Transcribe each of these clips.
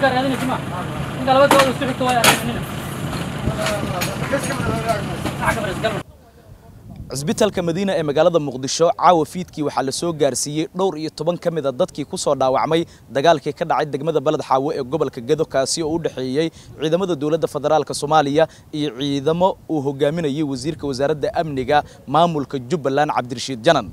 ninka raadinaysa ma ninka laba gabadh isku xigta waa raadinayna cisbitaalka madiina ee magaalada muqdisho caawa fiidkii waxaa la soo gaarsiiyey dhowr iyo toban ka mid a dadkii ku soo dhaawacmay dagaalkii ka dhacay degmada beled xaawo ee gobolka gedo kaasi oo u dhexeeyey ciidamada dowladda federaalk soomaaliya iyo ciidamo uu hogaaminayay wasiirka wasaaradda amniga maamulka jubbaland cabdirashiid janan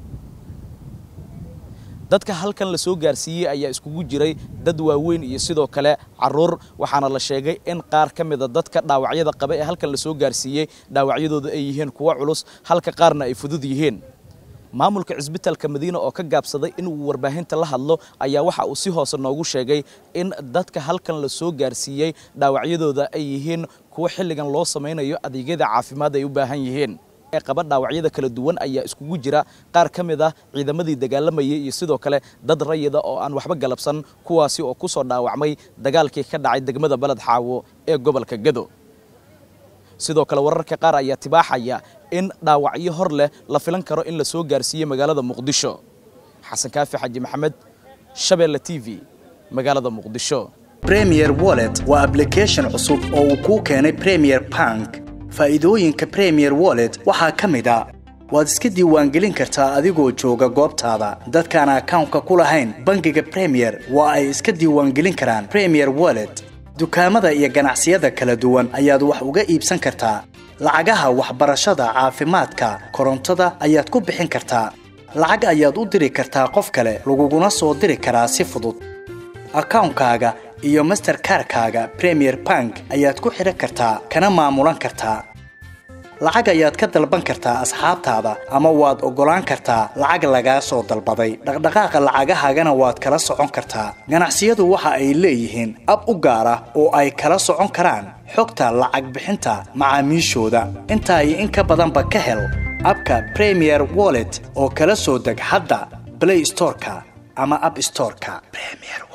dadka halkan la soo gaarsiiyey ayaa iskugu jiray dad waaweyn iyo sidoo kale caruur waxaana la sheegay in qaar ka mida dadka dhaawacyada qaba ee halkan la soo gaarsiiyey dhaawacyadooda ay yihiin kuwo culus halka qaarna ay fudud yihiin maamulka cisbitaalka madiina oo ka gaabsaday inuu warbaahinta la hadlo ayaa waxa uu si hoose noogu sheegay in dadka halkan la soo gaarsiiyey dhaawacyadooda ay yihiin kuwo xilligan loo samaynayo adeegyada caafimaad ay u baahan yihiin ee qaba dhaawacyada kala duwan ayaa iskugu jira qaar ka mid ah ciidamadii dagaalamayay iyo sidoo kale dad rayida oo aan waxba galabsan kuwaasi oo ku soo dhaawacmay dagaalkii ka dhacay degmada beled xaawo ee gobolka gedo sidoo kale wararka qaar ayaa tibaaxaya in dhaawacyo hor leh la filan karo in la soo gaarsiiyey magaalada muqdisho xasan kaafi xaji maxamed shabeelle t v magaalada muqdisho premier wallet waa application cusub oo uu kuu keenay premier bank faa'iidooyinka premier wallet waxaa ka mid a waad iska diiwaangelin kartaa adigoo jooga goobtaada dadkaan akawnka ku lahayn bangiga premier waa ay iska diiwaangelin karaan premier wallet dukaamada iyo ganacsiyada kala duwan ayaad wax uga iibsan kartaa lacagaha waxbarashada caafimaadka korontada ayaad ku bixin kartaa lacag ayaad u diri kartaa qof kale laguguna soo diri karaa si fudud akawnkaaga iyo masterkarkaaga premier bank ayaad ku xidhan kartaa kana maamulan kartaa lacag ayaad ka dalban kartaa asxaabtaada ama waad oggolaan kartaa lacag lagaa soo dalbaday dhaqdhaqaaqa lacagahaagana waad kala socon kartaa ganacsiyadu waxa ay leeyihiin ab u gaar ah oo ay kala socon karaan xogta lacag bixinta macaamiishooda intaa iyo in ka badanba ka hel abka premier wallet oo kala soo deg hadda blay storeka ama ab storeka